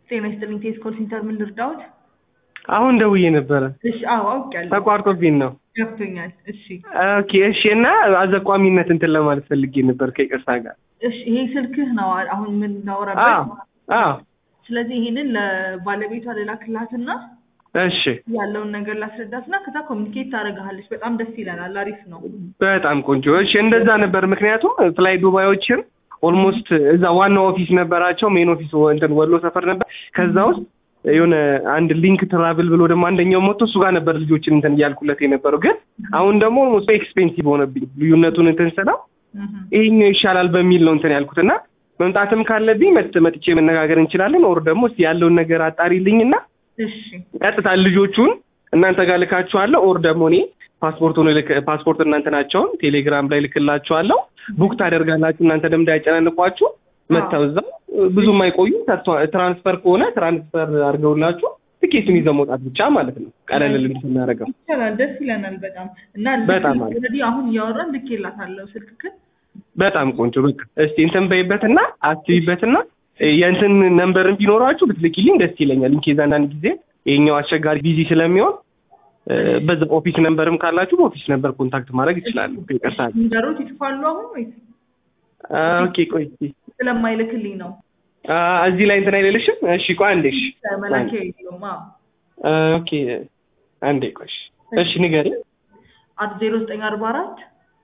ጤና ይስጥልኝ ቴስ ኮል ሴንተር ምን ልርዳዎት? አሁን ደውዬ ነበረ እሺ አዎ አውቄያለሁ። ተቋርጦብኝ ነው። ገብቶኛል። እሺ ኦኬ እሺ። እና አዘቋሚነት እንትን ለማለት ፈልጌ ነበር ከይቅርታ ጋር። እሺ ይሄ ስልክህ ነው አሁን አዎ የምናወራበት። አዎ ስለዚህ ይሄንን ለባለቤቷ ልላክላትና እሺ ያለውን ነገር ላስረዳትና ከዛ ኮሚኒኬት ታደርግሃለች። በጣም ደስ ይለናል። አሪፍ ነው። በጣም ቆንጆ። እሺ እንደዛ ነበር። ምክንያቱም ፍላይ ዱባዮችን ኦልሞስት እዛ ዋናው ኦፊስ ነበራቸው። ሜን ኦፊስ እንትን ወሎ ሰፈር ነበር። ከዛ ውስጥ የሆነ አንድ ሊንክ ትራቭል ብሎ ደግሞ አንደኛው ሞቶ እሱ ጋር ነበር ልጆችን እንትን እያልኩለት የነበረው። ግን አሁን ደግሞ ኦልሞስት ኤክስፔንሲቭ ሆነብኝ። ልዩነቱን እንትን ስለው እህ ይሄኛው ይሻላል በሚል ነው እንትን ያልኩት እና መምጣትም ካለብኝ መጥ መጥቼ መነጋገር እንችላለን። ኦር ደግሞ እስኪ ያለውን ነገር አጣሪልኝና እሺ ቀጥታ ልጆቹን እናንተ ጋር ልካችኋለሁ። ኦር ደግሞ እኔ ፓስፖርቱን ልክ ፓስፖርት እናንተ ናቸውን ቴሌግራም ላይ ልክላችኋለሁ። ቡክ ታደርጋላችሁ። እናንተ ደግሞ እንዳያጨናንቋችሁ መጥተው እዛ ብዙ የማይቆዩ ትራንስፈር ከሆነ ትራንስፈር አድርገውላችሁ ትኬቱን ይዘው መውጣት ብቻ ማለት ነው። ቀለል ልል ስናደርገው ይቻላል። ደስ ይለናል በጣም እና በጣም አሪፍ። ኦልሬዲ አሁን እያወራን ልኬላታለሁ ስልክህን። በጣም ቆንጆ። በቃ እስቲ እንትን በይበትና አስቢበትና የእንትን ነንበርን ቢኖራችሁ ብትልኪልኝ ደስ ይለኛል። ኢንኬዝ አንዳንድ ጊዜ ይሄኛው አስቸጋሪ ቢዚ ስለሚሆን እ፣ በዛ ኦፊስ ነንበርም ካላችሁ በኦፊስ ነንበር ኮንታክት ማድረግ ይችላሉ። ይቅርታ። ንገሮት ይጽፋሉ አሁን ወይስ አ፣ ኦኬ ቆይ እስቲ ስለማይልክልኝ ነው? አ፣ እዚህ ላይ እንትን አይደለሽም? እሺ ቆይ አንዴ እሺ መላኪያ የለውም። አዎ አ፣ ኦኬ አንዴ ቆይ እሺ። እሺ ንገሪ። አት ዜሮ ዘጠኝ አርባ አራት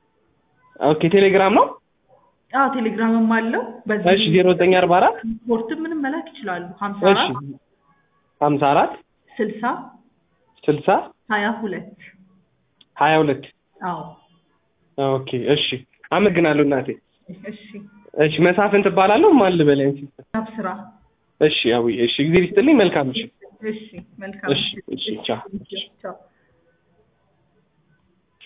ኦኬ ቴሌግራም ነው። አዎ ቴሌግራምም አለው። እሺ ዜሮ ዘጠኝ አርባ አራት ስፖርትም ምንም መላክ ይችላሉ። ሀምሳ እሺ አራት ሀምሳ አራት ስልሳ ስልሳ ሀያ ሁለት ሀያ ሁለት አዎ ኦኬ እሺ አመሰግናለሁ እናቴ። እሺ እሺ መሳፍን ትባላለሁ። ማን ልበል አንቺ? አብስራ እሺ አዊ እሺ ጊዜ ይስጥልኝ። መልካም እሺ እሺ መልካም እሺ እሺ ቻው። ቻው